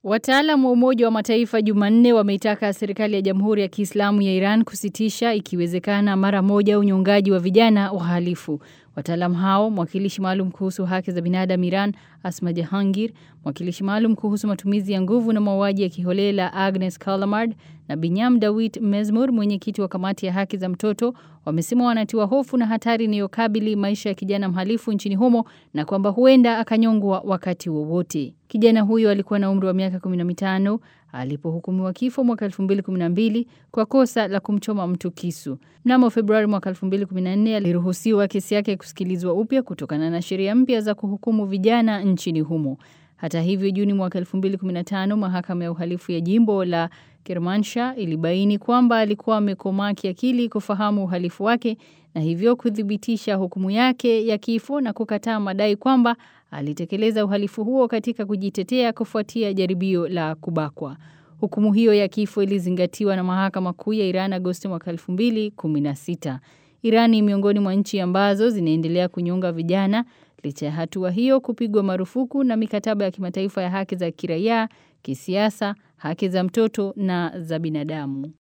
Wataalamu wa Umoja wa Mataifa Jumanne wameitaka serikali ya Jamhuri ya Kiislamu ya Iran kusitisha ikiwezekana mara moja unyongaji wa vijana wahalifu. Wataalamu hao, mwakilishi maalum kuhusu haki za binadamu Iran Asma Jahangir, mwakilishi maalum kuhusu matumizi ya nguvu na mauaji ya kiholela Agnes Callamard na Binyam Dawit Mezmur, mwenyekiti wa kamati ya haki za mtoto, wamesema wanatiwa hofu na hatari inayokabili maisha ya kijana mhalifu nchini humo na kwamba huenda akanyongwa wakati wowote. Kijana huyo alikuwa na umri wa miaka 15 alipohukumiwa kifo mwaka 2012 kwa kosa la kumchoma mtu kisu. Mnamo Februari mwaka 2014 aliruhusiwa kesi yake kusikilizwa upya kutokana na sheria mpya za kuhukumu vijana nchini humo. Hata hivyo, Juni mwaka 2015 mahakama ya uhalifu ya jimbo la Kermanshah ilibaini kwamba alikuwa amekomaa kiakili kufahamu uhalifu wake na hivyo kuthibitisha hukumu yake ya kifo na kukataa madai kwamba alitekeleza uhalifu huo katika kujitetea kufuatia jaribio la kubakwa. Hukumu hiyo ya kifo ilizingatiwa na mahakama kuu ya Iran Agosti mwaka 2016. Iran ni miongoni mwa nchi ambazo zinaendelea kunyonga vijana licha ya hatua hiyo kupigwa marufuku na mikataba ya kimataifa ya haki za kiraia, kisiasa, haki za mtoto na za binadamu.